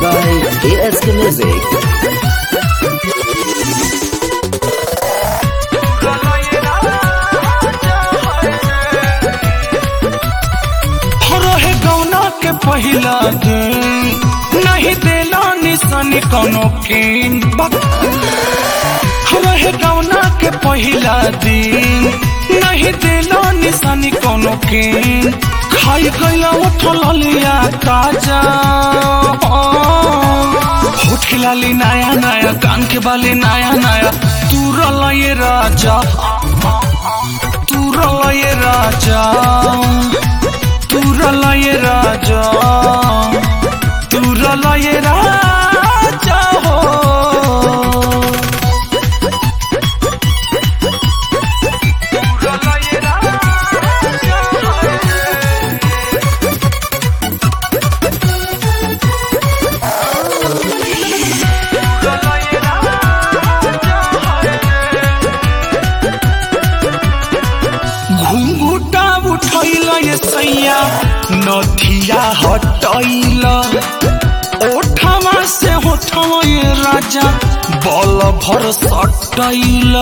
by ASK Music. रहे गौना के पहिला दिन नहीं देला निशानी कोनो किन रहे गौना के पहिला दिन नहीं देला निशानी कोनो किन खाई गईला उठल लिया काजा होठ के लाली नया नया कान के बाली नया नया तू रला ये राजा तू रला ये राजा तुरला ये राजा तुरला ये राजा हो तुरला ये राजा तुरला ये घुंघुटा उठैल ये सैया नथिया हटैल ओठमा से होठमा ये राजा बल भर सटैल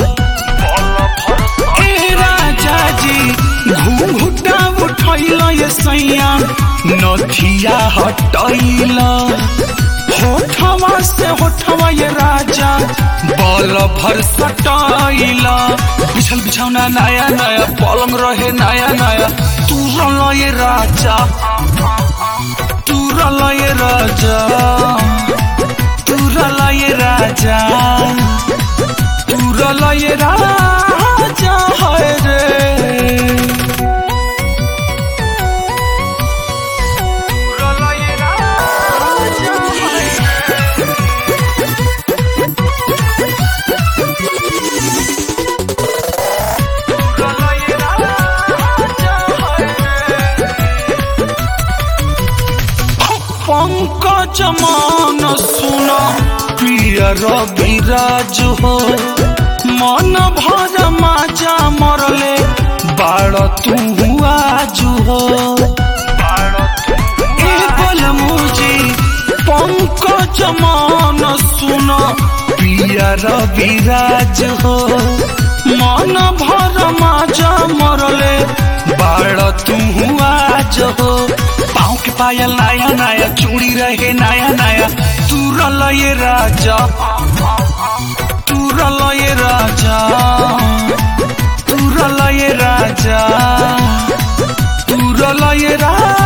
ए राजा जी घुंघुटा उठैल ये सैया नथिया हटैल होठवा से होठवा ये राजा बल भर सटाइला बिछल बिछौना नया नया पलंग रहे नया नया तू रल ये राजा तू रल ये राजा तू रल ये राजा तू रल ये राजा है रे रल ये राजा है पंकज मान सुन प्रिय रविराज हो मन भर माजा मरले बाड़ तू आज हो ए बलमुजी पंकज मान सुन प्रिय रविराज हो मन भर माजा मरले बाड़ तू आज हो पाँव के पायल नया नया चूड़ी रहे नया नया तू रल ये राजा तू रल ये राजा तू रल ये राजा तू रल ये राजा